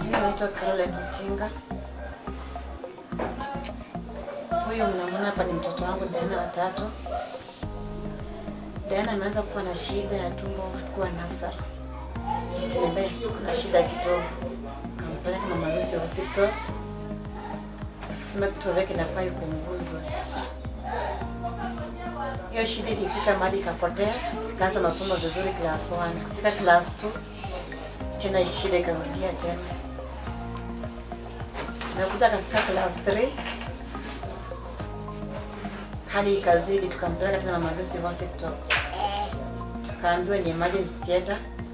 Majina naitwa Caroline Otinga. Huyu mnamwona hapa ni mtoto wangu Diana watatu. Diana ameanza kuwa na shida ya tumbo kuwa nasara, ambaye kuna shida ya kitovu. Kampeleka Mama Lucy hospital, akasema kitovu yake inafaa ipunguzwe. Hiyo shida ilifika mahali ikapotea, kaanza masomo vizuri class 1, kufika class 2 tena shida ikarudia tena, nakuta akafika class 3 hali ikazidi, tukampeleka tena Mama Lucy hospital, tukaambiwa ni emergency theater,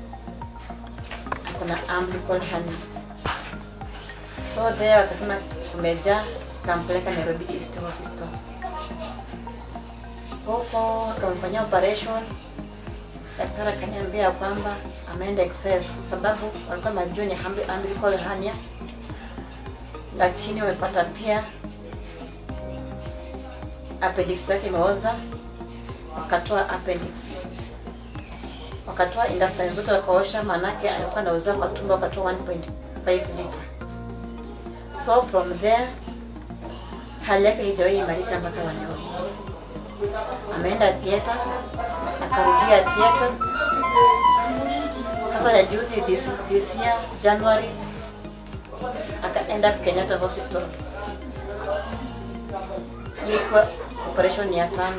kuna umbilical hernia. So there wakasema kumejaa, kampeleka Nairobi East Hospital. Huko akamfanyia operation, daktari akaniambia kwamba ameenda excess kwa sababu walikuwa najua ni umbi- umbilical hernia, lakini wamepata pia appendix yake imeoza, wakatoa appendix, wakatoa intestine zote wakaosha, maanake alikuwa anauza kwa tumbo, wakatoa 1.5 liter. So from there hali yake haijawahi imarika mpaka wa leo. Ameenda theater, akarudia theater. Sasa ya juzi this, this year January akaenda Kenyatta Hospital ilikuwa operation ya tano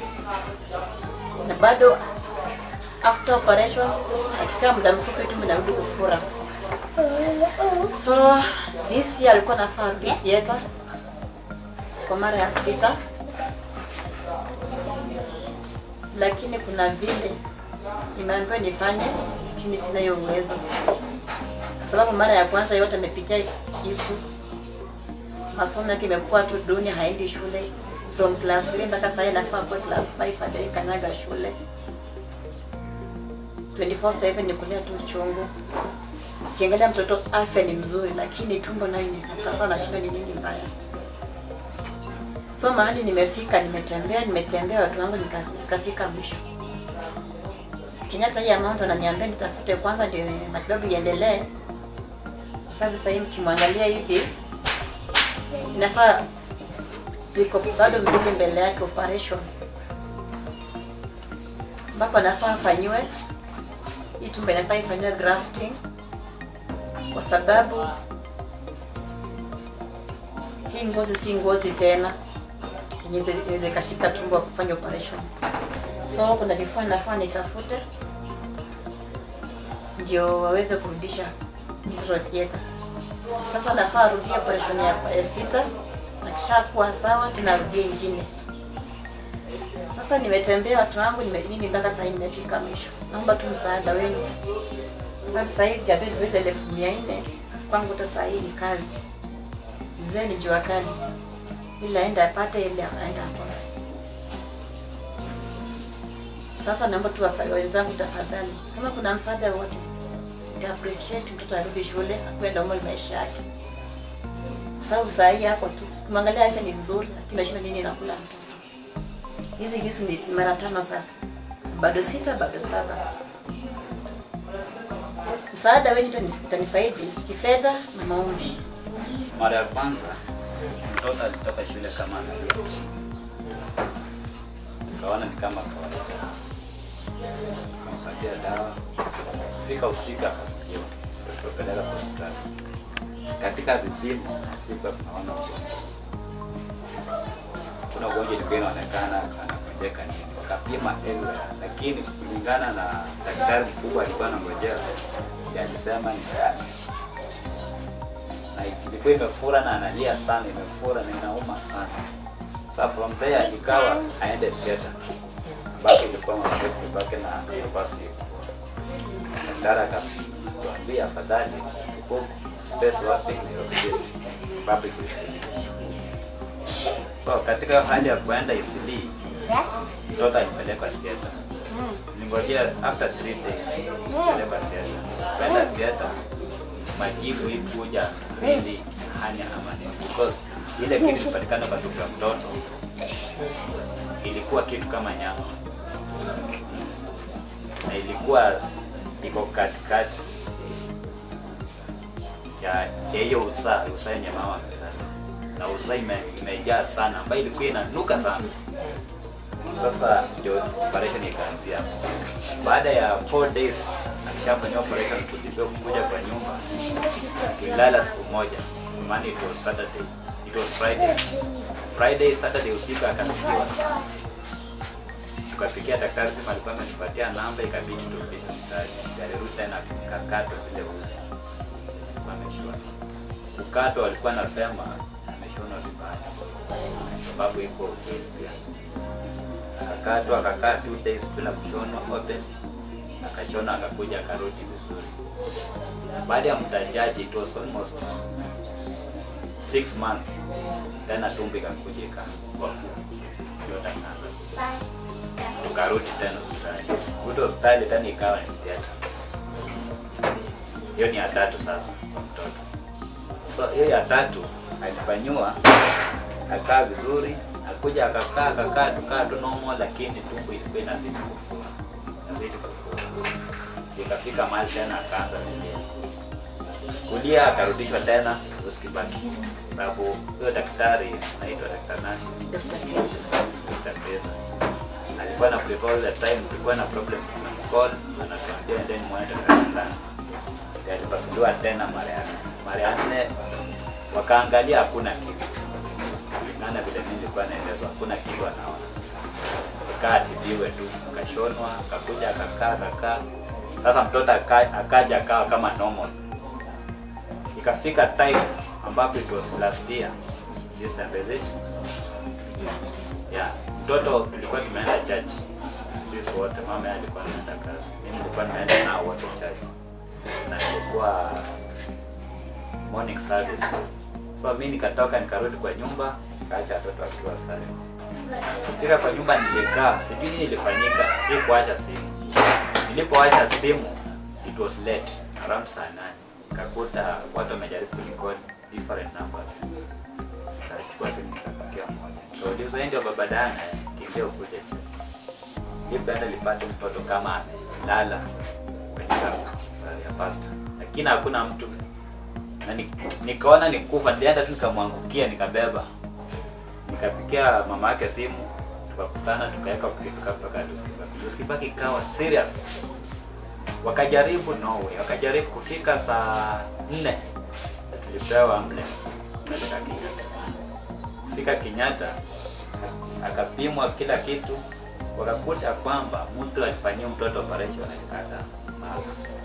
na bado after operation akikaa muda mfupi tu mnarudi kufura. So this year alikuwa nafaa arudi theater kwa mara ya sita, lakini kuna vile nimeambiwa nifanye, lakini sina hiyo uwezo, kwa sababu mara ya kwanza yote amepitia kisu masomo yake imekuwa tu duni, haendi shule from class 3 mpaka sasa inafaa kwa class 5 hadi kanyaga shule 24/7 ni kulia tu uchungu. Ukiangalia mtoto afya ni mzuri, lakini tumbo nayo imekataa sana, shule ni nini mbaya. So mahali nimefika, nimetembea nimetembea, watu wangu nika- nikafika mwisho. Kenyatta hii amount ananiambia nitafute kwanza ndio matibabu iendelee, kwa sababu sasa hivi mkimwangalia hivi inafaa ziko bado mbili mbele yake operation, ambapo anafaa afanyiwe hii tumbo inafaa ifanyiwe grafting, kwa sababu hii ngozi si ngozi tena yenye inaweza ikashika tumbo kufanya operation. So kuna vifaa nafaa nitafute ndio waweze kurudisha mtoto theater. Sasa nafaa arudie operation ya estita, akishakuwa sawa tena arudie ingine. Sasa nimetembea watu wangu nime, mimi mpaka sasa hivi nimefika mwisho. Naomba tu msaada wenu, sababu sasa hivi jabedi weza elfu mia nne kwangu, hata saa hii ni kazi. Mzee ni jua kali, ila aenda apate, ile aenda akose. Sasa naomba tu wasa- wenzangu, tafadhali, kama kuna msaada wote nita appreciate mtoto arudi shule akuwe normal maisha yake, kwa sababu saa hii hapo tu kumwangalia afya ni nzuri, lakini nashinda nini nakula mtoto. Hizi visu ni ni mara tano sasa, bado sita, bado saba. Msaada wenu utani- utanifaidi kifedha na maombi. Mara ya kwanza mtoto alitoka shule kama analia, nikaona ni kama kawaida, nikampatia dawa, fika usiku akasikia, tukapeleka hospitali. Katika vipimo sikuwa tunaona ugonjwa, kuna ugonjwa ilikuwa inaonekana anagonjeka nini, wakapima everywhere, lakini kulingana na daktari mkubwa alikuwa anangojea, alisema ni hernia na ilikuwa imefura na analia sana, imefura na inauma sana. So from there ikawa aende theater ambapo ilikuwa mafesti bake na nafasi. Daktari akatuambia afadhali book space wapi Nairobi East public Eastleigh. So katika hali ya kuenda Eastleigh mtoto alipelekwa theater. Ningojea after 3 days pelekwa theater. Kwenda theater majibu ikuja really hanya ama nini because ile kitu ilipatikana kwa tumbo ya mtoto ilikuwa kitu kama nyama na ilikuwa iko katikati ya ya hiyo usaa usaa yenye mama amezaa na usaa ime, imejaa sana ambayo ilikuwa inanuka sana sasa ndio operation ikaanzia hapo. baada ya 4 days akishafanyia operation kujibia kukuja kwa nyumba tulilala siku moja maana it was saturday it was friday friday saturday usiku akasikiwa tukapigia daktari sema alikuwa amenipatia namba ikabidi turudishe mtaji alirudi tena kakatwa zile uzi ameshona kukatwa alikuwa anasema ameshona vibaya sababu iko ukweli pia akakatwa akakaa two days bila kushonwa open akashona akakuja akarudi vizuri baada ya mtajaji it was almost six months tena tumbo ikakuja ikawa yote akaanza tukarudi tena hospitali kurudi hospitali tena ikawa ni theater hiyo ni ya tatu sasa kwa mtoto so hiyo ya tatu alifanyiwa akaa vizuri akuja akakaa akakaa tukaa tu normal lakini tumbo ilikuwa inazidi kufura inazidi kufura ikafika mahali tena akaanza kulia kulia akarudishwa tena hospitali sababu huyo daktari anaitwa daktari nani Dr. Pesa alikuwa na prefer all the time tulikuwa na problem na call anatuambia endeni muone daktari fulani Ndio alipasuliwa tena mara ya nne mara ya nne wakaangalia hakuna kitu kulingana vile mimi nilikuwa naelezwa hakuna kitu anaona kaa atibiwe tu akashonwa akakuja akakaa akakaa sasa mtoto aka- akaja akawa kama normal ikafika time ambapo it was last year this time is it yeah mtoto tulikuwa tumeenda church sisi wote mama yeye alikuwa anaenda kazi mimi nilikuwa nimeenda nao wote church na ilikuwa morning service so mi nikatoka nikarudi kwa nyumba kaacha watoto wakiwa silent kufika kwa nyumba nilikaa sijui nini ilifanyika si kuacha simu nilipoacha simu it was late around saa nane nikakuta watu wamejaribu kunicall different numbers nikachukua simu nikapakia mmoja nikauliza "Wewe ndio baba Dana kimbia ukuje church nilipoenda nilipata mtoto kama amelala kwenye gari ya pasta lakini hakuna mtu na ni- nikaona nikufa nilienda tu nikamwangukia nikabeba nikapikia mama yake simu tukakutana tukaweka tukifika mpaka Luskibaki. Luskibaki ikawa serious wakajaribu no way wakajaribu kufika saa nne tulipewa ambulance kupeleka Kenyatta kufika Kenyatta akapimwa kila kitu wakakuta kwamba mtu alifanyia mtoto operation alikata mara